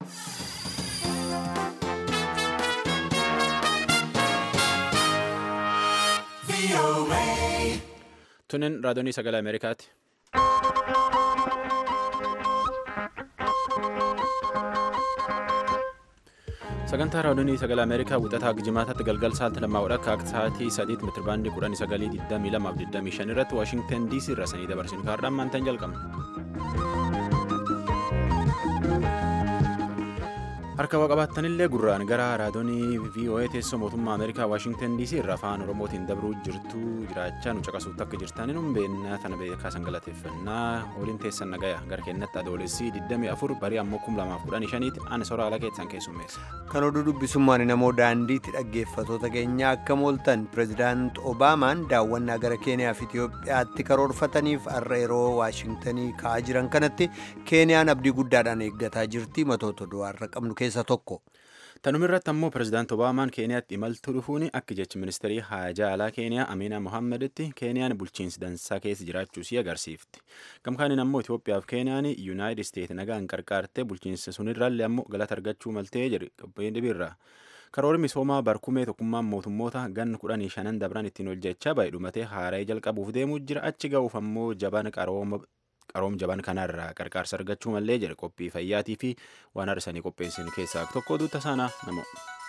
Tunin raadiyoonii sagalee Ameerikaati. Sagantaa raadiyoonii sagalee Ameerikaa wixataa jimaataatti galgal sa'aatii lammaa akka sa'aatii sadiitti meetirabaandii kudhanii sagalii digdamii lamaaf digdamii shan irratti Waashingtan DC irraa sanii dabarsinu kaardhaan maantaan jalqabna. Harka waa qabaattanillee gurraan gara raadiyoonii VOA teessoo mootummaa Ameerikaa Waashingtan DC irraa afaan Oromootiin dabruu jirtu jiraachaa nu caqasuutti akka jirtaniin humbeennaa tana beekaa san galateeffannaa waliin teessan nagaya gara kennatti adoolessii 24 barii ammoo 2015 ani soraa ala keessan keessummeessa. Kan oduu dubbisummaan namoo daandiitti dhaggeeffatoota keenya akka mooltan pireezidaant Obaamaan daawwannaa gara Keeniyaa fi Itiyoophiyaatti karoorfataniif har'a yeroo Waashingtanii ka'aa jiran kanatti Keeniyaan abdii guddaadhaan eeggataa jirti matoota du'aarra qabnu keessa tokko. Tanuma irratti ammoo pireezidaant Obaamaan Keeniyaatti imaltuu dhufuun akka jechi ministeerii haajaa alaa Keeniyaa Amiina Mohaammeeditti Keeniyaan bulchiinsi dansaa keessa jiraachuu si agarsiifti. Gamkaaniin ammoo Itoophiyaa fi Keeniyaan Yuunaayitid Isteet nagaan qarqaartee bulchiinsa sunirraallee ammoo galata argachuu maltee jedhe qabeen dhibiirra. Karoorri misoomaa barkumee tokkummaan mootummoota ganna kudhanii shanan dabran ittiin hojjechaa baay'ee dhumatee haara'ee jalqabuuf deemuu jira achi ga'uuf ammoo jabaan qarooma qaroom jaban kanarraa qarqaarsa argachuu mallee jedhe qophii fayyaatii fi waan har'isanii qopheessin keessaa tokko duuta saanaa namoo.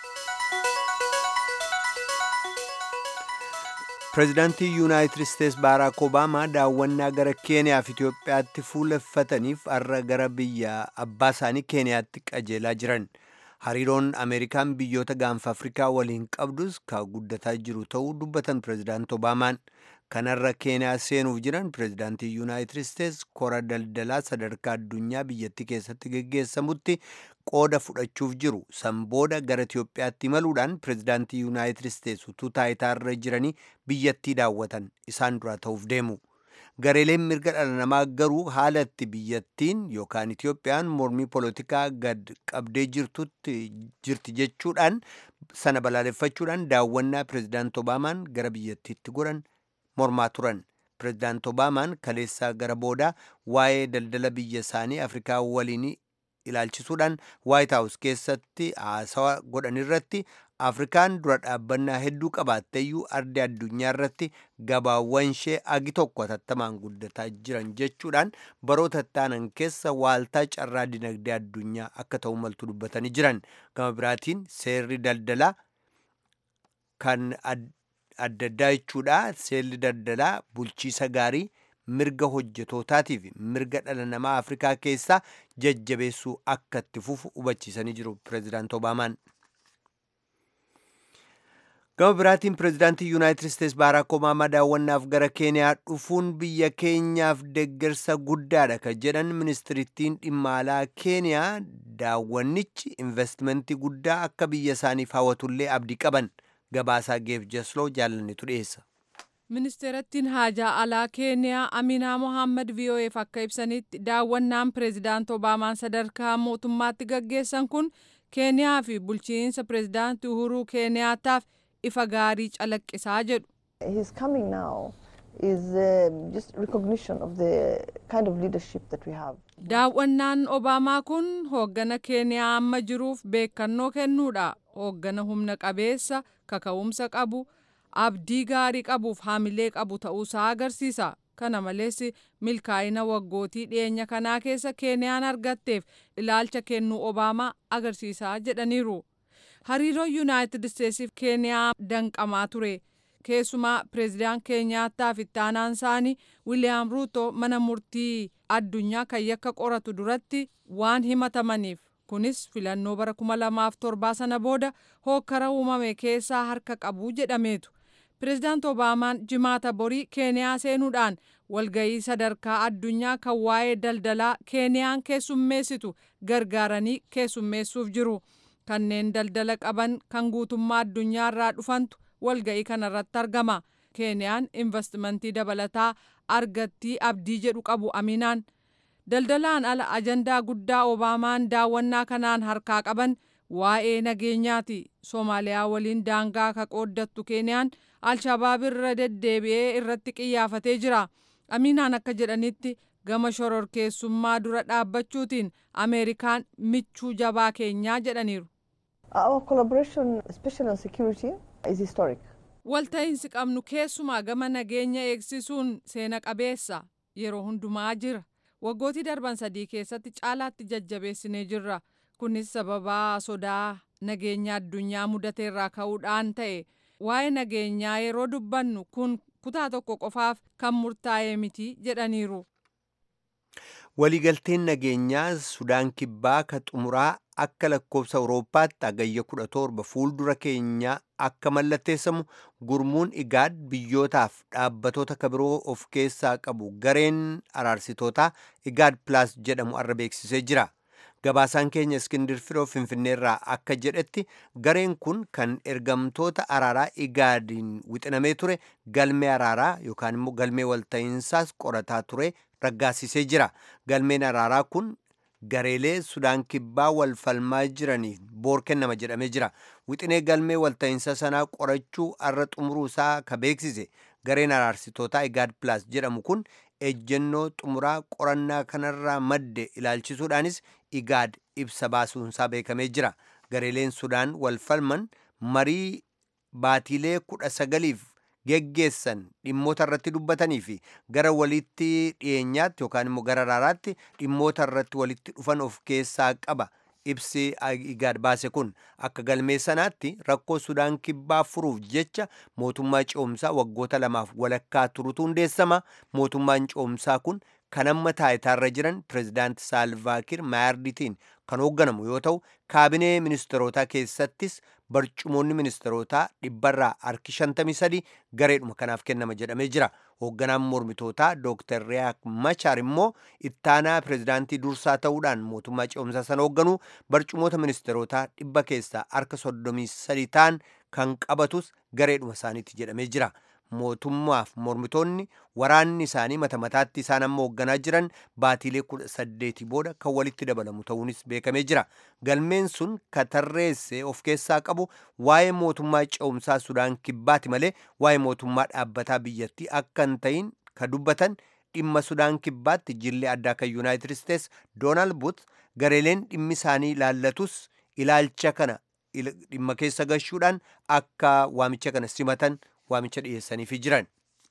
Pireezidaantii Yuunaayitid Isteets Baaraak Obaamaa daawwannaa gara Keeniyaa fi Itiyoophiyaatti fuuleffataniif har'a gara biyya abbaa isaanii Keeniyaatti qajeelaa jiran. Hariiroon Ameerikaan biyyoota gaanfa Afrikaa waliin qabdus kan guddataa jiru ta'uu dubbatan Pireezidaant Obaamaan. Kanarra Keeniyaa seenuuf jiran Pireezidaantii Yuunaayitid Isteets kora daldalaa sadarkaa addunyaa biyyattii keessatti geggeessamutti qooda fudhachuuf jiru. San booda gara Itiyoophiyaatti imaluudhaan Pireezidaantii Yuunaayitid Isteets utuu taayitaarra jiranii biyyattii daawwatan isaan dura ta'uuf deemu. Gareeleen mirga dhala namaa garuu haala itti biyyattiin yookaan Itiyoophiyaan mormii poolitikaa gad qabdee jirti jechuudhaan sana balaaleffachuudhaan daawwannaa Pireezidaant Obaamaan gara biyyattiitti godhan mormaa turan. Pireezidaant Obaamaan kaleessaa gara boodaa waa'ee daldala biyya isaanii Afrikaa waliin ilaalchisuudhaan Waayit Haawus keessatti haasawa godhan irratti Afrikaan dura dhaabbannaa hedduu qabaatteeyyuu ardii addunyaa irratti gabaawwan ishee agi tokko hatattamaan guddataa jiran jechuudhaan baroota ittaanan keessa waaltaa carraa dinagdee addunyaa akka ta'u maltu dubbatanii jiran. Gama biraatiin seerri daldalaa kan adda addaa jechuudha. Seerri daldalaa bulchiisa gaarii mirga hojjetootaatiif mirga dhala namaa Afrikaa keessaa jajjabeessuu akka itti fufu hubachiisanii jiru Pireezidaant Obaamaan. Gama biraatiin Pireezidaantii Yuunaayitid Isteets Baaraak Obaamaa daawwannaaf gara Keeniyaa dhufuun biyya keenyaaf deeggarsa guddaadha kan jedhan ministirittiin dhimma alaa Keeniyaa daawwannichi investimentii guddaa akka biyya isaaniif hawwatullee abdii qaban. Gabaasaa Geef Jasloo jaalannitu dhiyeessa. Ministeerattiin haajaa alaa Keeniyaa Aminaa Mohaammed VOAf akka ibsanitti daawwannaan Pireezidaant Obaamaan sadarkaa mootummaatti gaggeessan kun Keeniyaa fi bulchiinsa Pireezidaantii Uhuruu Keeniyaataaf ifa gaarii calaqqisaa jedhu. His coming now is uh, just recognition of the kind of leadership that we have. Daawwannaan Obaamaa kun hooggana Keeniyaa amma jiruuf beekannoo kennuudha. Hooggana humna qabeessa, kaka'umsa qabu, abdii gaarii qabuuf haamilee qabu ta'uusaa agarsiisa. Kana malees milkaa'ina waggootii dhiyeenya kanaa keessa Keeniyaan argatteef ilaalcha kennuu Obaamaa agarsiisaa jedhaniiru. Hariiroo Yuunaayitid Isteetsiif Keeniyaa danqamaa ture. Keessumaa pireezidaant Keeniyaataa fi itti aanaan isaanii Wiiliyaam Ruuto mana murtii addunyaa kan yakka qoratu duratti waan himatamaniif kunis filannoo bara 2007 sana booda hookkara uumame keessaa harka qabu jedhameetu. Pireezidaant Obaamaan jimaata borii Keeniyaa seenuudhaan walgayii sadarkaa addunyaa kan waa'ee daldalaa Keeniyaan keessummeessitu gargaaranii keessummeessuuf jiru. Kanneen daldala qaban kan guutummaa addunyaa irraa dhufantu walga'ii kanarratti argama. Keeniyaan investimentii dabalataa argattii abdii jedhu qabu aminaan. Daldalaan ala ajandaa guddaa Obaamaan daawwannaa kanaan harkaa qaban waa'ee nageenyaati. Soomaaliyaa waliin daangaa ka qooddattu Keeniyaan Alshabaab irra deddeebi'ee irratti qiyyaafatee jira. Aminaan akka jedhanitti gama shororkeessummaa dura dhaabbachuutiin ameerikaan michuu jabaa keenyaa jedhaniiru. Our collaboration, especially on security, is historic. Walta'iinsi qabnu keessumaa gama nageenya eegsisuun seena qabeessa yeroo hundumaa jira. Waggootii darban sadii keessatti caalaatti jajjabeessinee jirra. Kunis sababaa sodaa nageenya addunyaa mudateerraa ka'uudhaan ta'e. Waa'ee nageenyaa yeroo dubbannu kun kutaa tokko qofaaf kan murtaa'e miti jedhaniiru. Waliigalteen nageenyaa Sudaan Kibbaa ka xumuraa akka lakkoofsa Awurooppaatti hagayya 17 fuuldura keenyaa akka mallatteessamu gurmuun igaad biyyootaaf dhaabbatoota kabiroo of keessaa qabu gareen araarsitootaa igaad pilaas jedhamu arra beeksisee jira. Gabaasaan keenya Iskindir Firoo Finfinneerraa akka jedhetti gareen kun kan ergamtoota araaraa igaadiin wixinamee ture galmee araaraa yookaan immoo galmee walta'iinsaas qorataa ture raggaasisee jira. Galmeen araaraa kun gareelee Sudaan Kibbaa wal falmaa jiraniif boor kennama jedhamee jira. Wixinee galmee walta'iinsa sanaa qorachuu arra xumuruu isaa ka beeksise gareen araarsitootaa Igaad Pilaas jedhamu kun ejjennoo xumuraa qorannaa kanarraa madde ilaalchisuudhaanis Igaad ibsa baasuunsaa beekamee jira. Gareeleen Sudaan wal falman marii baatiilee kudha sagaliif geggeessan dhimmoota irratti dubbatanii fi gara walitti dhiyeenyaatti yookaan immoo gara araaraatti dhimmoota irratti walitti dhufan of keessaa qaba. Ibsi igaad baase kun akka galmee sanaatti rakkoo Sudaan kibbaa furuuf jecha mootummaa ce'umsaa waggoota lamaaf walakkaa turutu hundeessama. Mootummaan ce'umsaa kun kan amma taayitaarra jiran pirezidaanti Saalvaakir Maayarditiin kan hoogganamu yoo ta'u kaabinee ministeerotaa keessattis barcumoonni ministeerotaa dhibbarraa harki 53 gareedhuma kanaaf kennama jedhamee jira. Hoogganaan mormitootaa Dr. Riyaak Machaar immoo ittaanaa pirezidaantii dursaa ta'uudhaan mootummaa ce'umsaa sana hoogganu barcumoota ministeerotaa dhibba keessaa harka 33 ta'an kan qabatus gareedhuma isaaniitti jedhamee jira. mootummaaf mormitoonni waraanni isaanii mata mataatti isaan amma hoogganaa jiran baatiilee kudha saddeetii booda kan walitti dabalamu ta'uunis beekamee jira. Galmeen sun katarreesse of keessaa qabu waa'ee mootummaa ce'umsaa Sudaan kibbaati malee waa'ee mootummaa dhaabbataa biyyattii akka hin ta'in ka dubbatan dhimma Sudaan kibbaatti jillee addaa kan Yuunaayitid Isteets Doonaald Buut gareeleen dhimmi isaanii ilaallatus ilaalcha kana dhimma keessa gashuudhaan akka waamicha kana simatan waamicha dhiyeessaniifi jiran.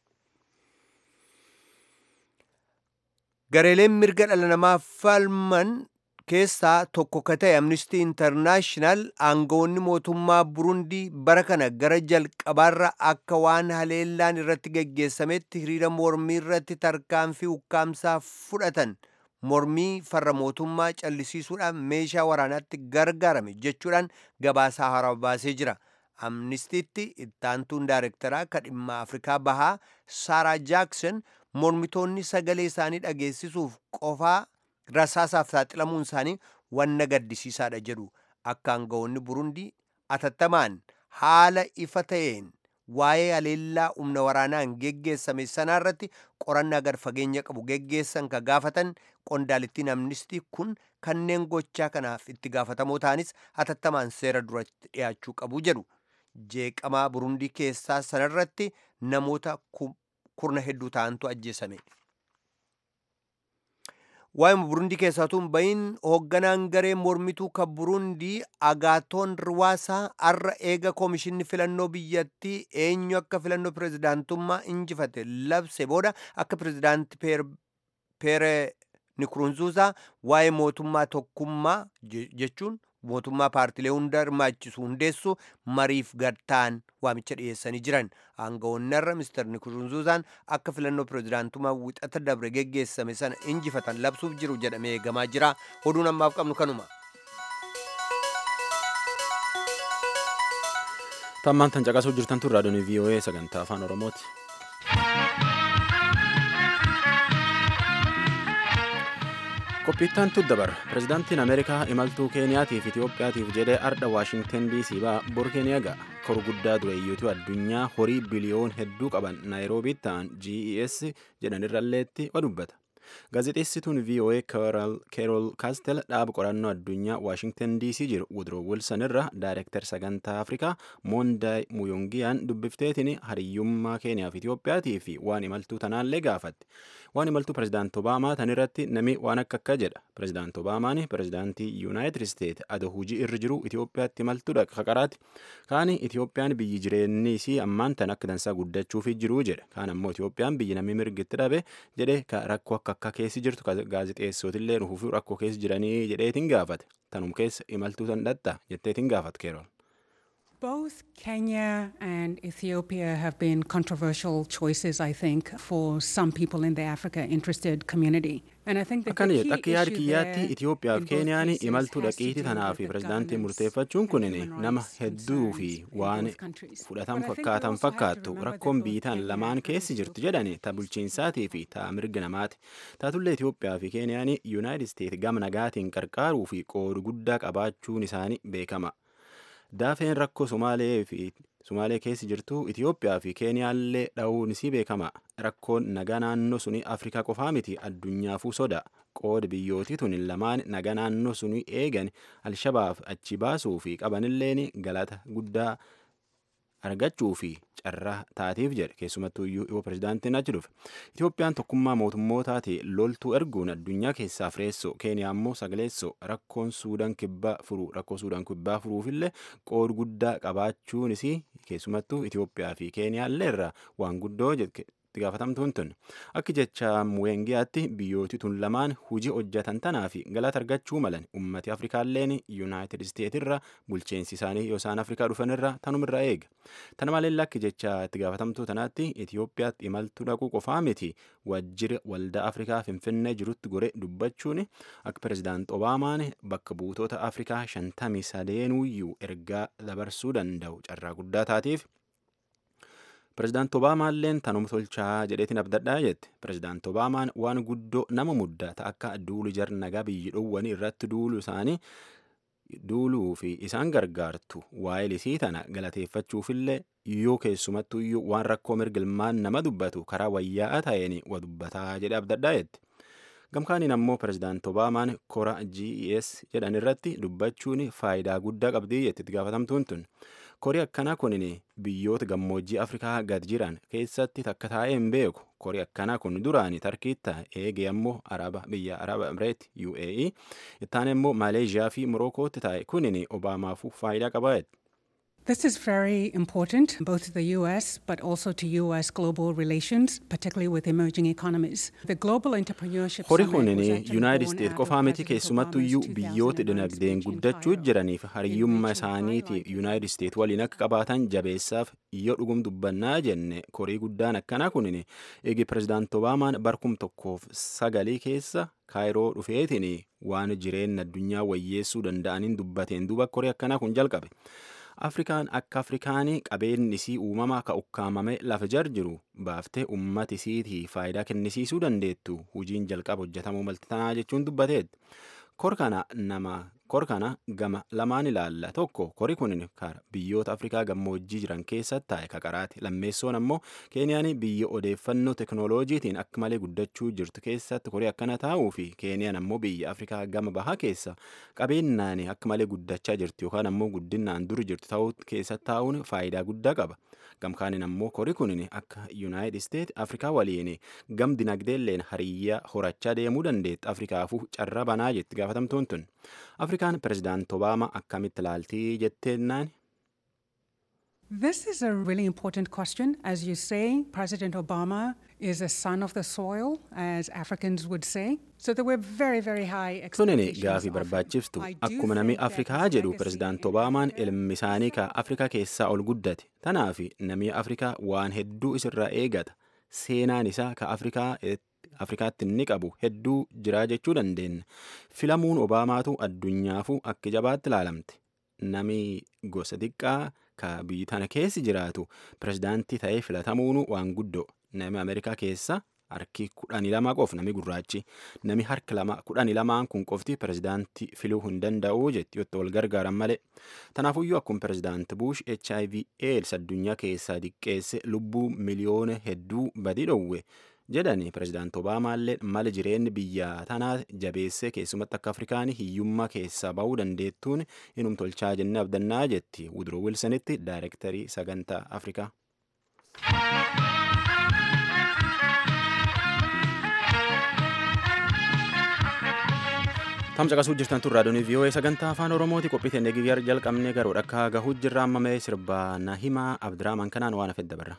Gareeleen mirga dhala namaa falman keessaa tokko ka ta'e Amnistii Intarnaashinaal aangawoonni mootummaa Burundii bara kana gara jalqabaarra akka waan haleellaan irratti geggeessametti hiriira mormii irratti tarkaanfii ukkaamsaa fudhatan mormii farra mootummaa callisiisuudhaan meeshaa waraanaatti gargaarame jechuudhaan gabaasaa haaraa baasee jira. amnistiitti ittaantuun daarektaraa ka dhimma afrikaa bahaa saaraa jaakson mormitoonni sagalee isaanii dhageessisuuf qofaa rasaasaaf saaxilamuun isaanii wanna gaddisiisaadha jedhu akka aangawoonni burundii atattamaan haala ifa ta'een waa'ee haleellaa humna waraanaan geggeessame sanaa irratti qorannaa gad fageenya qabu geggeessan ka gaafatan qondaalittiin amnistii kun kanneen gochaa kanaaf itti gaafatamoo ta'anis atattamaan seera duratti dhiyaachuu qabu jedhu. jeeqamaa burundii keessaa sanarratti namoota kurna hedduu ta'antu ajjeesame. Waa'ima burundii keessaatuun bahin hoogganaan garee mormituu kan burundii agaatoon riwaasaa arra eega koomishinni filannoo biyyattii eenyu akka filannoo pirezidaantummaa injifate labse booda akka pirezidaanti peere nikurunzuusaa waa'ee mootummaa tokkummaa jechuun mootummaa paartilee hunda hirmaachisu hundeessu mariif gadtaan waamicha dhiyeessanii jiran aangawoonni irra mister nikurunzuuzaan akka filannoo pirezidaantummaa wixata dabre geggeessame sana injifatan labsuuf jiru jedhamee eegamaa jira oduun ammaaf qabnu kanuma. tammaan tan caqasuu jirtan tun raadiyoon voa sagantaa afaan oromooti. qophiittaan tuddabar pirezidaantiin ameerikaa imaltuu keeniyaatiif itiyoophiyaatiif jedhee ardha waashingten diisii ba'a bor keeniyaa ga'a koru guddaa dureeyyiitu addunyaa horii biliyoon hedduu qaban naayiroobiitti ta'an ges jedhanirralleetti wa dubbata gaazexeessituun voa keerol kaastel dhaaba qorannoo addunyaa waashingtan dc jiru wudroo wilson irra daayirektar sagantaa afrikaa moondaay muyongiyaan dubbifteetiin hariyyummaa keeniyaaf itiyoophiyaatii fi waan imaltuu tanaallee gaafatte waan imaltuu pirezidaant obaamaa tan irratti nami waan akka akka jedha pirezidaant obaamaan pirezidaantii yuunaayitid isteet ado hujii irra jiru itiyoophiyaatti imaltuudha kaqaraati kaani itiyoophiyaan biyyi jireenyi isii ammaan tan akka dansaa guddachuufi jiruu jedha kaan ammoo itiyoophiyaan biyyi namni mirgitti dhabe jedhe ka rakkoo akka akka keessi jirtu gaazexeessootillee nufuufii rakkoo keessa jiranii jedheetiin gaafate tanum keessa imaltuu tan dhatta jetteetiin gaafate keeroon. Both Kenya and Ethiopia have been controversial choices, I think, for some people in the Africa interested community. And I think that akkana the jedha key akka yaada issue kiyyaatti there Itiyoophiyaa in fi both Keeniyaan cases imaltuu has to dhaqiitii do tanaa with fi the pirezidaantii governance murteeffachuun and kunin human nama rights hedduu fi concerns in waan both countries. fudhatan But I think we fakkaatan also have to fakkaattu remember that rakkoon both biitaan Kenya lamaan and keessi jirtu Ethiopia jedhani ta bulchiinsaatii fi ta mirga namaati taatullee Itiyoophiyaa fi Keeniyaan yuunaayitid isteet gama nagaatiin qarqaaruu fi qooda guddaa qabaachuun isaanii beekama daafeen rakkoo somaalee fi Sumaalee keessa jirtu Itiyoophiyaa fi Keeniyaallee dha'uun isii beekama. Rakkoon nagaa naannoo suni Afrikaa qofaa miti addunyaafuu soda. Qooda biyyootii tun lamaan nagaa naannoo suni eegan Alshabaab achi baasuu fi qabanilleen galata guddaa argachuu fi carraa taatiif jedhe keessumattuu iyyuu yoo pirezidaantiin achi dhufe itoophiyaan tokkummaa mootummootaati loltuu erguun addunyaa keessaa fireessoo keeniyaa immoo sagaleessoo rakkoon suudaan kibbaa furuu rakkoo suudaan kibbaa furuufillee qooda guddaa qabaachuun isii keessumattuu itoophiyaa fi keeniyaallee irraa waan guddoo jedhe itti gaafatamtuun tun akka jecha muwengiyaatti biyyooti tun lamaan hujii hojjetan tanaa fi galata argachuu malan ummati afrikaalleen yuunaayitid isteetirra bulcheensi isaanii yoo isaan afrikaa dhufanirra tanumirra eega tana malee akka jecha itti gaafatamtuu tanaatti itiyoophiyaatti imaltuu dhaquu qofaa miti wajjira waldaa afrikaa finfinnee jirutti gore dubbachuun akka pirezidaant obaamaan bakka buutota afrikaa shantamii sadeenuyyuu ergaa dabarsuu danda'u carraa guddaa taatiif pirezidaant obaamaalleen tanuma tolchaa jedheetiin abdadhaa jette pirezidaant obaamaan waan guddoo nama muddata akka duulu jar nagaa biyyi dhowwanii irratti duulu isaanii duuluu fi isaan gargaartu waa'ee lisii tana galateeffachuufillee yoo keessumattu iyyuu waan rakkoo mirgilmaan nama dubbatu karaa wayyaa'aa ta'een wa dubbataa jedhe abdadhaa jette gamkaaniin ammoo pirezidaant obaamaan kora ges jedhan irratti dubbachuun faayidaa guddaa qabdii jette itti gaafatamtuun tun korii akkanaa kunin biyyoota gammoojjii afrikaa gad jiran keessatti takka taa'ee hin beeku korii akkanaa kun duraani tarkiitta eegee ammoo araba biyya araba emireet uae ittaan immoo maaleeshiyaa fi morokootti taa'e kunin obaamaafuu faayidaa qabaa This is very important, both to the US but also to US global relations, particularly with emerging economies. The Global Entrepreneurship horii Summit was kunin actually yuunaayitid born isteet out of qofaa miti President keessumattu Obama's iyyuu biyyoota 2009 dinagdeen speech in guddachuu Cairo. jiraniif hariyyummaa which he isaaniiti highlighted yuunaayitid isteet waliin akka qabaatan jabeessaaf yoo dhugum dubbannaa jenne korii guddaan akkanaa kunin eegi pirezidaant obaamaan barkum tokkoof sagalii keessa kaayiroo dhufeetiin waan jireenya addunyaa wayyeessuu danda'aniin dubbateen duuba korii akkanaa kun jalqabe afrikaan akka afrikaanii qabeenyi isii uumamaa ka ukkaamame lafa jar jiru baaftee ummati isiitii faayidaa kennisiisuu dandeettu hujiin jalqaba hojjetamuu maltanaa jechuun dubbateet kor kana nama kor kana gama lamaan ilaalla tokko kori kun biyyoota afrikaa gammoojjii jiran keessatti taa'e kaqaraati lammeessoon ammoo keeniyaan biyya odeeffannoo teknooloojiitiin akka malee guddachuu jirtu keessatti korii akkana taa'uu fi keeniyaan ammoo biyya afrikaa gama bahaa keessa qabeenyaan akka malee guddachaa jirtu yookaan ammoo guddinaan dur jirtu ta'uu keessatti taa'uun faayidaa guddaa qaba gamkaanin ammoo korii kun akka yuunaayitid isteet afrikaa waliin gam dinagdeelleen hariyyaa horachaa deemuu dandeetti afrikaafuu carraa banaa jetti gaafatamtuun tun afrikaan pirezidaant obaamaa akkamitti ilaaltii jetteennaan This is a really important question. As you say, President Obama is a son of the soil, as Africans would say. So there were very, very high sunin expectations. gaafii of him. barbaachiftu I do akkuma namni think that afrikaa his jedhu legacy pirezidaant in obaamaan Africa ilmi isaanii ka afrikaa keessaa ol guddate tanaaf namni afrikaa waan hedduu isirraa eegata seenaan isaa ka afrikaa afrikaatti inni qabu hedduu jiraa jechuu dandeenya filamuun obaamaatu addunyaafuu akka jabaatti ilaalamte nami gosa xiqqaa ka biyyi tana keessi jiraatu pirezidaantii ta'ee filatamuun waan guddoo nami ameerikaa keessa harki kudhanii lama qof nami gurraachi nami harki lama kudhanii lamaan kun qofti pirezidaantii filuu hin danda'u jetti yotta wal gargaaran malee tanaafuyyuu akkuma pirezidaanti buush hiv aids addunyaa keessaa diqqeesse lubbuu miliyoona hedduu badii dhowwe jedhani pirezidaanti obaamaallee mala jireenyi biyya tanaa jabeessee keessumatti akka afrikaan hiyyummaa keessaa ba'uu dandeettuun inum tolchaa jennee abdannaa jetti wudroo wilsonitti daayirektarii sagantaa afrikaa. tamcaqasuu jirtan tun raadiyoon vii'oo'ee sagantaa afaan oromooti qophii teennee guyyaa jalqabnee garuu akka gahuu jirra amma mee sirbaa na himaa abdiraaman kanaan waan hafe dabarra.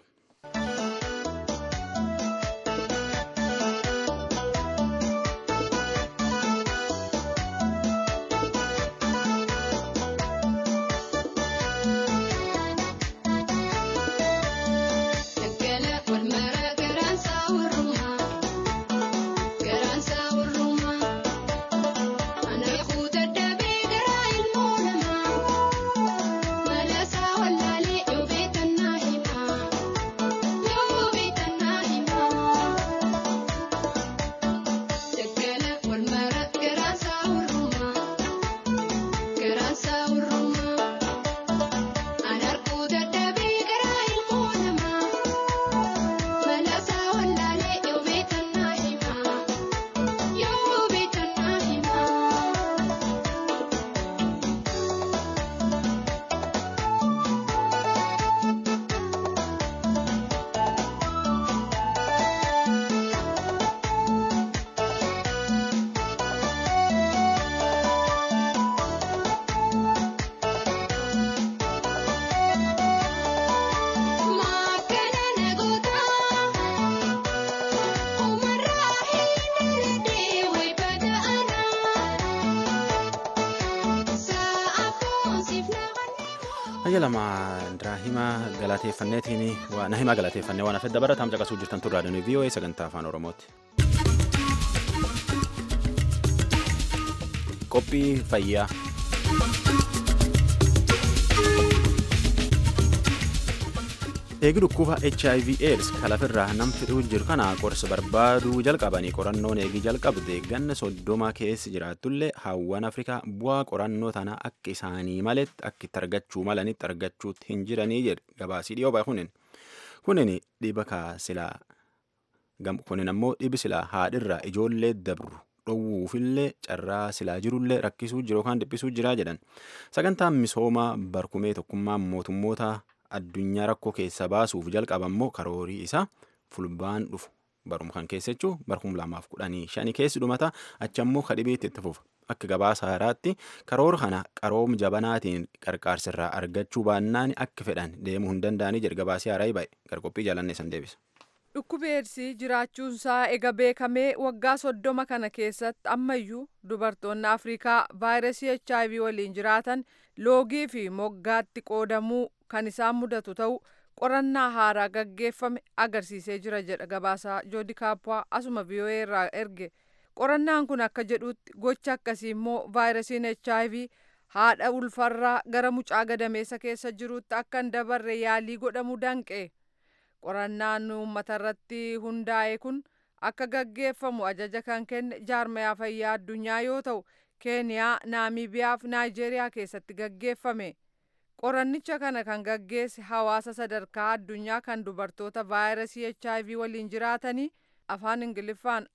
Hayya lama Diraahima galateeffanneetiin na himaa galateeffannee waan hafedda bara taam caqasuu jirtan turraa danuu vii'oo'ee sagantaa afaan oromooti. Qophii fayyaa. Eegi dhukkuba HIV AIDS kalafirraa nam fidhuu jiru kana qorsa barbaaduu jalqabanii qorannoon eegi jalqabde ganna soddoma keessa jiraatullee hawwan Afrikaa bu'aa qorannoo tana akka isaanii maletti akka itti argachuu malanitti argachuutti hin jiranii jedhe gabaasii dhiyoo bahe kunin. Kunin dhiba kaasilaa kunin ammoo dhibi silaa haadhirraa ijoollee dabru dhowwuufillee carraa silaa jirullee rakkisuu jiru yookaan dhiphisuu jira jedhan. Sagantaan misoomaa barkumee tokkummaa mootummoota addunyaa rakkoo keessa baasuuf jalqabammoo karoorii isaa fulbaan dhufu baruma kan keessa jechuun barkum lamaaf kudhanii shanii keessi dhumata achammoo kadhibeetti itti fufa akka gabaasa haaraatti karoora kana qaroom jabanaatiin qarqaarsirraa argachuu baannaan akka fedhan deemuu hin danda'anii jedhe gabaasii haaraa ba'e garqophii jaalannee san deebisa. Dhukkubi eedsii jiraachuunsaa ega beekamee waggaa soddoma kana keessatti ammayyuu dubartoonni Afrikaa vaayirasii HIV waliin jiraatan loogii fi moggaatti qoodamuu kan isaan mudatu ta'u qorannaa haaraa gaggeeffame agarsiisee jira jedha gabaasaa joodi kaappaa asuma vii'oo'ee irraa erge qorannaan kun akka jedhutti gocha akkasii immoo vaayirasiin HIV haadha ulfarraa gara mucaa gadameessa keessa jirutti akka hin dabarre yaalii godhamuu danqe. qorannaan uummata irratti hundaa'e kun akka gaggeeffamu ajaja kan kenne jaarmayaa fayyaa addunyaa yoo ta'u keeniyaa naamiibiyaa fi naayijeeriyaa keessatti gaggeeffame qorannicha kana kan gaggeesse hawaasa sadarkaa addunyaa kan dubartoota vaayirasii hiv waliin jiraatanii afaan ingiliffaan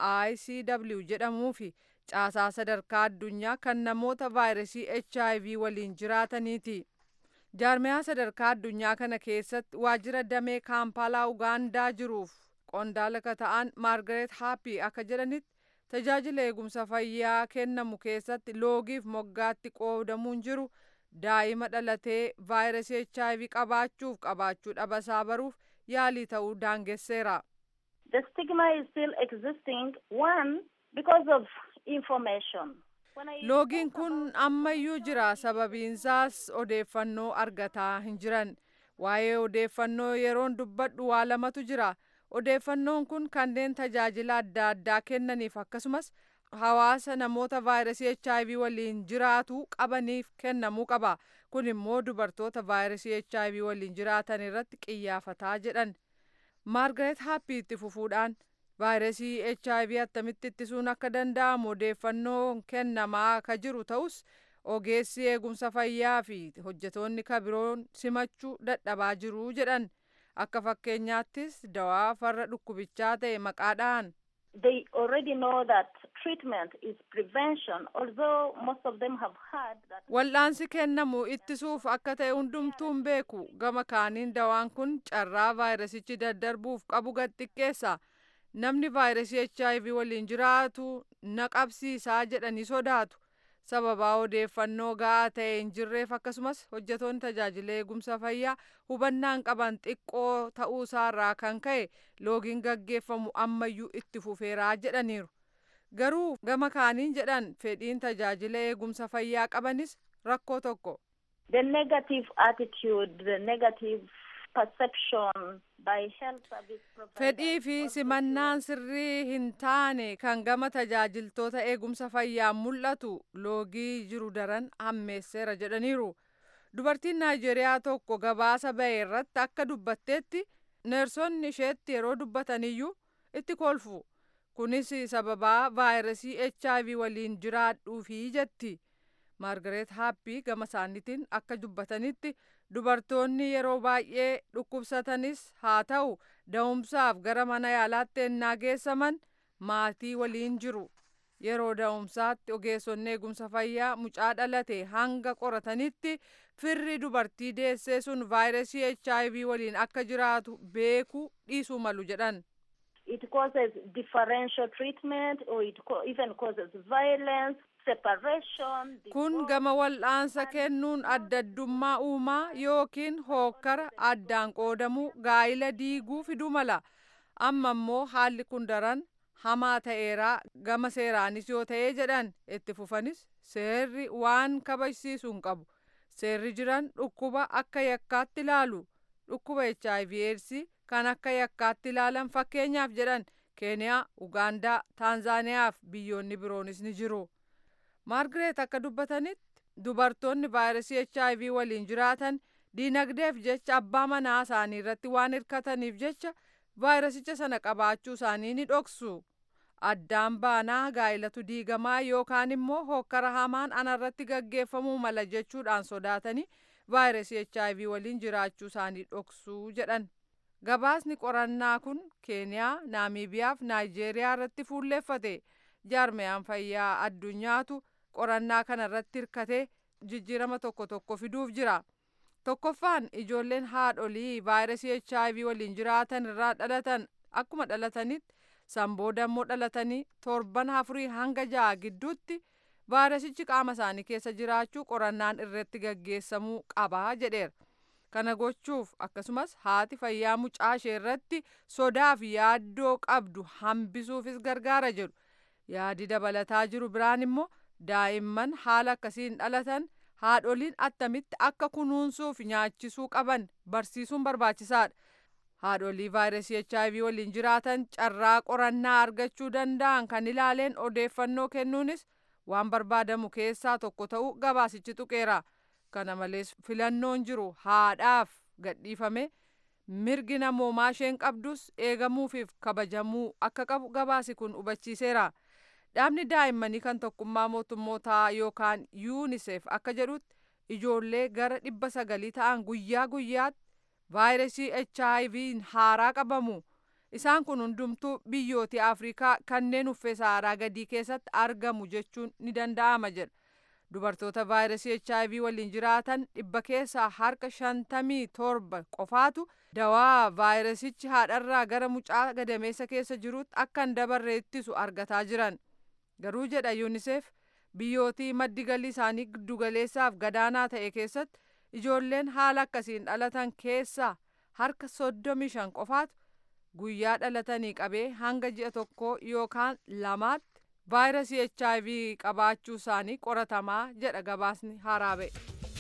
icw jedhamuu fi caasaa sadarkaa addunyaa kan namoota vaayirasii hiv waliin jiraataniiti. jaarmayaa sadarkaa addunyaa kana keessatti waajjira damee kaampaalaa ugaandaa jiruuf qondaala ka ta'an maargaret haappii akka jedhanitti tajaajila eegumsa fayyaa kennamu keessatti loogiif moggaatti qoodamuun jiru daa'ima dhalatee vaayirasii hiv qabaachuuf qabaachuu dhabasaa baruuf yaalii ta'uu daangesseera. The stigma is still existing one because of information. loogiin kun ammayyuu jira sababiinsaas odeeffannoo argataa hin jiran waa'ee odeeffannoo yeroon dubbadhu waa lamatu jira odeeffannoon kun kanneen tajaajila adda addaa kennaniif akkasumas hawaasa namoota vaayirasii hiv waliin jiraatu qabaniif kennamuu qaba kun immoo dubartoota vaayirasii hiv waliin jiraatan irratti qiyyaafataa jedhan maargaret haappii itti fufuudhaan vaayirasii hiv attamitti ittisuun akka danda'amu odeeffannoo kennamaa ka jiru ta'us ogeessi eegumsa fayyaa fi hojjetoonni kabiroon simachuu dadhabaa jiru jedhan akka fakkeenyaattis dawaa farra dhukkubichaa ta'e maqaadhaan They already know that treatment is prevention, although most of them have heard that. wal'aansi kennamu ittisuuf akka ta'e hundumtuun beeku gama kaaniin dawaan kun carraa vaayirasichi daddarbuuf qabu gad xiqqeessa namni vaayirasii hiv waliin jiraatu na qabsiisaa jedhanii sodaatu sababaa odeeffannoo ga'aa ta'e hin jirreef akkasumas hojjetoonni tajaajila eegumsa fayyaa hubannaan qaban xiqqoo ta'uu isaarraa kan ka'e loogiin gaggeeffamu ammayyuu itti fufeeraa jedhaniiru garuu gama kaaniin jedhan fedhiin tajaajila eegumsa fayyaa qabanis rakkoo tokko The negative attitude, the negative perception by health service providers. fedhii fi also simannaan sirrii hin taane kan gama tajaajiltoota eegumsa fayyaan mul'atu loogii jiru daran hammeesseera jedhaniiru dubartiin naayijeeriyaa tokko gabaasa ba'e irratti akka dubbatteetti neersonni isheetti yeroo dubbataniyyuu itti kolfu kunis sababaa vaayirasii hiv waliin jiraadhuufi jetti maargareet haappii gama isaaniitiin akka dubbatanitti dubartoonni yeroo baay'ee dhukkubsatanis haa ta'u da'umsaaf gara mana yaalaatti ennaa geessaman maatii waliin jiru yeroo da'umsaatti ogeessonni eegumsa fayyaa mucaa dhalate hanga qoratanitti firri dubartii deessee sun vaayirasii hiv waliin akka jiraatu beekuu dhiisuu malu jedhan It causes differential treatment or it co- even causes violence, separation. kun divorce. gama wal'aansa kennuun adda addummaa uumaa yookiin hookkara addaan qoodamuu gaa'ila diiguu fiduu mala amma immoo haalli kun daran hamaa ta'eeraa gama seeraanis yoo ta'ee jedhan itti fufanis seerri waan kabajsiisuu hin qabu seerri jiran dhukkuba akka yakkaatti ilaalu dhukkuba hiv eedsii kan akka yakkaatti ilaalan fakkeenyaaf jedhan keeniyaa ugaandaa taanzaaniyaa fi biyyoonni biroonis ni jiru. maargareet akka dubbatanitti dubartoonni vaayirasii hiv waliin jiraatan diinagdeef jecha abbaa manaa isaanii irratti waan hirkataniif jecha vaayirasicha sana qabaachuu isaanii ni dhoksu addaan baanaa gaa'ilatu diigamaa yookaan immoo hokkara hamaan anarratti gaggeeffamuu mala jechuudhaan sodaatanii vaayirasii hiv waliin jiraachuu isaanii dhoksuu jedhan gabaasni qorannaa kun keeniyaa naamiibiyaa fi naayijeeriyaa irratti fuulleeffate jaarmeyaan fayyaa addunyaatu qorannaa kana irratti hirkatee jijjiirama tokko tokko fiduuf jira tokkoffaan ijoolleen haadholii vaayirasii hiv waliin jiraatan irraa dhalatan akkuma dhalatanitti san booda immoo dhalatanii torban afurii hanga ja'a gidduutti vaayirasichi qaama isaanii keessa jiraachuu qorannaan irratti gaggeessamuu qabaa jedheera kana gochuuf akkasumas haati fayyaa mucaa ishee irratti sodaa fi yaaddoo qabdu hambisuufis gargaara jedhu yaadi dabalataa jiru biraan immoo daa'imman haala akkasiin dhalatan haadholiin attamitti akka kunuunsuuf nyaachisuu qaban barsiisuun barbaachisaadha. Haadholii vaayirasii HIV waliin jiraatan carraa qorannaa argachuu danda'an kan ilaaleen odeeffannoo kennuunis waan barbaadamu keessaa tokko ta'uu gabaasichi tuqeera. Kana malees filannoon jiru haadhaaf gadhiifame mirgi namoomaa isheen qabdus eegamuufiif kabajamuu akka qabu gabaasi kun hubachiiseera. Dhaabni daa'immanii kan tokkummaa mootummootaa yookaan yuunisef akka jedhutti ijoollee gara dhibba sagalii ta'an guyyaa guyyaatti vaayirasii HIV haaraa qabamu. Isaan kun hundumtuu biyyooti Afrikaa kanneen uffee saaraa gadii keessatti argamu jechuun ni danda'ama jedha. Dubartoota vaayirasii HIV waliin jiraatan dhibba keessaa harka shantamii torba qofaatu dawaa vaayirasichi haadharraa gara mucaa gadameessa keessa jirutti akka hin dabarre ittisu argataa jiran. Garuu jedha yuunisef biyyootii maddi galii isaanii giddugaleessaaf gadaanaa ta'e keessatti ijoolleen haala akkasiin dhalatan keessaa harka soddomii shan qofaatu guyyaa dhalatanii qabee hanga ji'a tokkoo yookaan lamaatti vaayirasii HIV qabaachuu isaanii qoratamaa jedha gabaasni haaraa ba'e.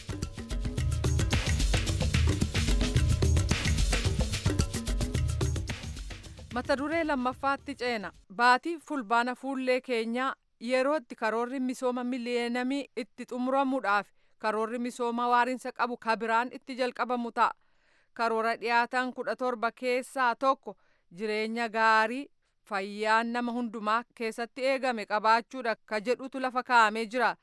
mata duree lammaffaatti ceena baatii fulbaana fuullee keenyaa yeroo itti karoorri misooma miliyeenamii itti xumuramuudhaaf karoorri misooma waarinsa qabu kabiraan itti jalqabamu ta'a karoora dhiyaatan kudha torba keessaa tokko jireenya gaarii fayyaan nama hundumaa keessatti eegame qabaachuudha ka jedhutu lafa kaa'amee jira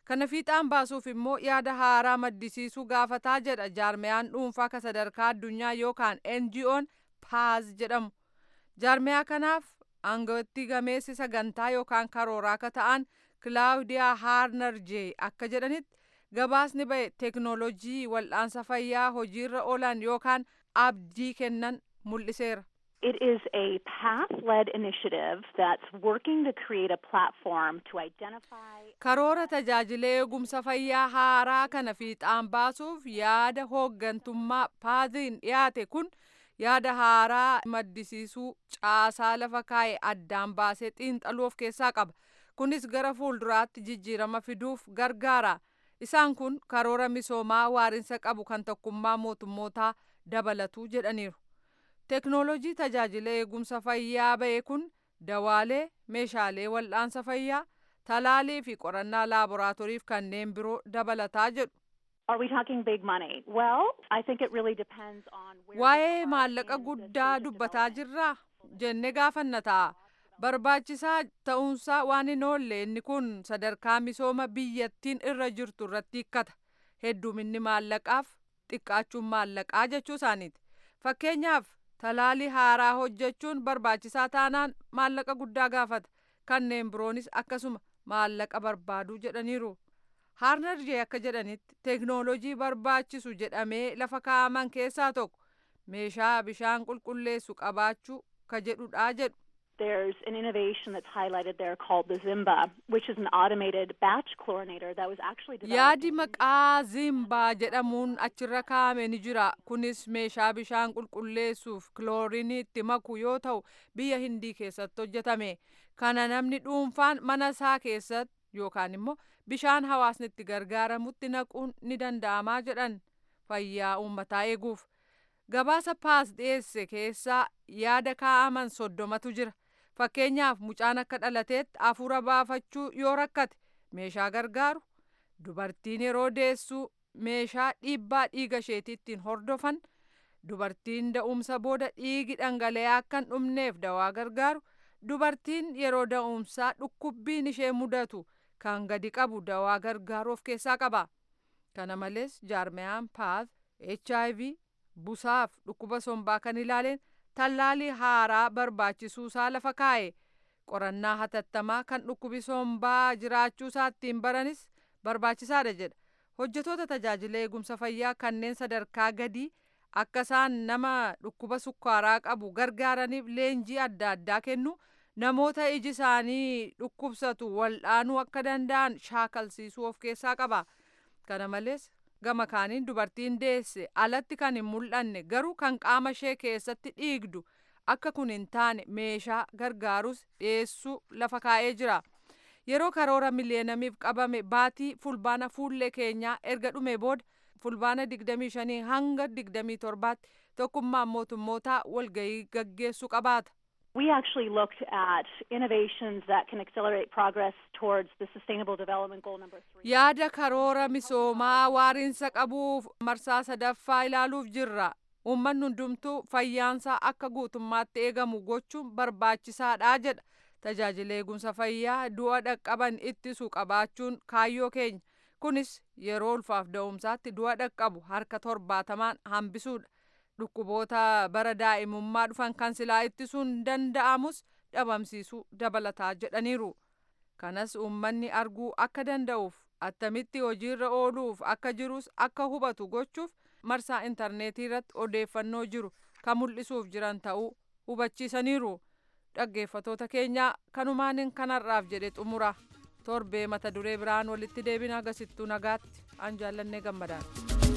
kana fiixaan baasuuf immoo yaada haaraa maddisiisuu gaafataa jedha jaarmiyaan dhuunfaa ka sadarkaa addunyaa yookaan NGO'n paaz jedhamu jaarmiyaa kanaaf aangawatti gameessi sagantaa yookaan karooraa ka ta'an kilaawudiyaa haarnar jee akka jedhanitti gabaasni ba'e teeknoolojii wal'aansa fayyaa hojiirra oolan yookaan abdii kennan mul'iseera. It is a path-led initiative that's working to create a platform to identify. Karoora tajaajila eegumsa fayyaa haaraa kana fiixaan baasuuf yaada hooggantummaa paaziin dhiyaate kun yaada haaraa maddisiisuu caasaa lafa kaa'e addaan baasee xiinxaluu of keessaa qaba. Kunis gara fuulduraatti jijjiirama fiduuf gargaara. Isaan kun karoora misoomaa waarinsa qabu kan tokkummaa mootummootaa dabalatu jedhaniiru. Teknoolojii tajaajila eegumsa fayyaa ba'e kun dawaalee, meeshaalee wal'aansa fayyaa, talaalii fi qorannaa laaboraatooriif kanneen biroo dabalataa jedhu. Are we talking big money? Well, I think it really depends on where Waa'ee we are maallaqa in the guddaa stage of dubbataa development. jirraa jennee gaafanna ta'a. Barbaachisaa ta'uunsaa waan hin oolle inni kun sadarkaa misooma biyyattiin irra jirtu irratti hiikkata. Hedduminni maallaqaaf xiqqaachuun maallaqaa jechuu isaaniiti. Fakkeenyaaf talaalii haaraa hojjechuun barbaachisaa taanaan maallaqa guddaa gaafata. Kanneen biroonis akkasuma maallaqa barbaaduu jedhaniiru. Haarnar jee akka jedhanitti teeknoolojii barbaachisu jedhamee lafa kaa'aman keessaa tokko meeshaa bishaan qulqulleessu qabaachuu ka jedhudha jedhu. There's an innovation that's highlighted there called the Zimba, which is an automated batch chlorinator that was actually developed. Yaadi maqaa zimbaa jedhamuun achirra kaa'ame ni jira. Kunis meeshaa bishaan qulqulleessuuf kiloorinii itti maku yoo ta'u biyya hindii keessatti hojjetame. Kana namni dhuunfaan mana isaa keessatti yookaan immoo bishaan hawaasni itti gargaaramutti naquun ni danda'amaa jedhan fayyaa uummataa eeguuf. Gabaasa paas dhiyeesse keessaa yaada kaa'aman soddomatu jira. Fakkeenyaaf mucaan akka dhalateetti hafuura baafachuu yoo rakkate meeshaa gargaaru dubartiin yeroo deessuu meeshaa dhiibbaa dhiiga isheetii ittiin hordofan dubartiin da'umsa booda dhiigi dhangala'aa akka hin dhumneef dawaa gargaaru dubartiin yeroo da'umsaa dhukkubbiin ishee mudatu kan gadi qabu dawaa gargaaru of keessaa qaba. Kana malees jaarmiyaan paas HIV busaaf dhukkuba sombaa kan ilaaleen tallaalii haaraa barbaachisuusaa lafa kaa'e qorannaa hatattamaa kan dhukkubi sombaa jiraachuusaa ittiin baranis barbaachisaadha jedha hojjetoota tajaajila eegumsa fayyaa kanneen sadarkaa gadii akka isaan nama dhukkuba sukkaaraa qabu gargaaraniif leenjii adda addaa kennu namoota iji isaanii dhukkubsatu wal'aanuu akka danda'an shaakalsiisuu of keessaa qaba kana malees gama kaaniin dubartiin deesse alatti kan hin mul'anne garuu kan qaama ishee keessatti dhiigdu akka kun hin taane meeshaa gargaarus dhiyeessuu lafa kaa'ee jira. Yeroo karoora miliyeenamiif qabame baatii fulbaana fuullee keenyaa erga dhume booda fulbaana 25 hanga 27tti tokkummaan mootummootaa walgahii gaggeessuu qabaata. We actually looked at innovations that can accelerate progress towards the Sustainable Development Goal number three. Yaada karoora misoomaa waariinsa qabuuf marsaa sadaffaa ilaaluuf jirra. Uummanni hundumtuu fayyaansaa akka guutummaatti eegamu gochuun barbaachisaadha jedha. Tajaajila eegumsa fayyaa du'a dhaqqaban ittisu qabaachuun kaayyoo keenya. Kunis yeroo ulfaaf da'umsaatti du'a dhaqqabu harka torbaatamaan hambisuudha. Dhukkuboota bara daa'imummaa dhufan kan silaa ittisuun danda'amus dhabamsiisuu dabalataa jedhaniiru. Kanas uummanni arguu akka danda'uuf attamitti hojiirra ooluuf akka jirus akka hubatu gochuuf marsaa intarneetii irratti odeeffannoo jiru kan mul'isuuf jiran ta'uu hubachiisaniiru. Dhaggeeffatoota keenya kanumaan kanarraaf jedhe xumura. Torbee mata duree biraan walitti deebina agarsiistuu nagaatti an jaallannee gammadaan.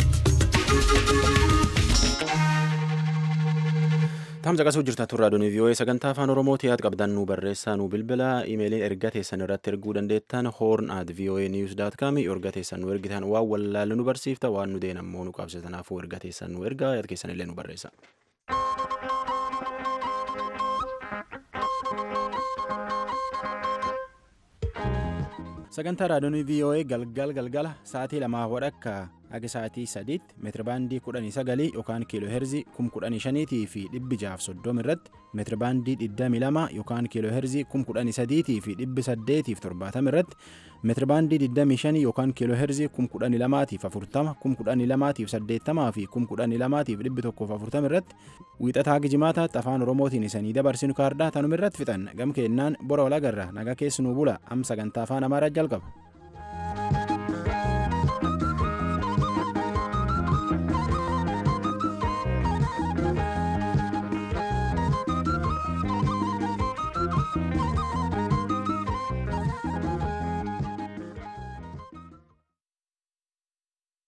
Tamsa qasuu jirta turraa doonii vii'oo'ee sagantaa afaan oromooti yaad qabdan nu barreessaa nu bilbila imeeliin erga teessan irratti erguu dandeettan hoorn at vii'oo'ee niiwus daat kaami erga teessan nu ergitan waan wallaalle nu barsiifta waan nu deen ammoo nu qabsitanaafuu erga teessan nu ergaa yaad keessan illee nu barreessa. sagantaa raadiyoonii vii'oo'ee galgal galgala sa'aatii lamaa wadhakka haga sa'aatii sadiitti meetirabaandii kudhanii sagalii yookaan kiiloo heerzii kum kudhanii shaniitii fi dhibbi jaaf soddoma irratti meetirabaandii digdamii lama yookaan kiiloo heerzii kum kudhanii sadiitii fi dhibbi saddeetiif torbaatama irratti meetirabaandii digdamii shanii yookaan kiiloo heerzii kum kudhanii lamaatiif afurtama kum kudhanii lamaatiif saddeettamaa fi kum kudhanii lamaatiif dhibbi tokkoof afurtama irratti wiixataa haga jimaataatti afaan oromootiin isanii dabarsinu kaardaa tanuma irratti fixan gam keennaan bora walagarra nagaa keessanuu bula am sagantaa afaan amaaraa jalqaba.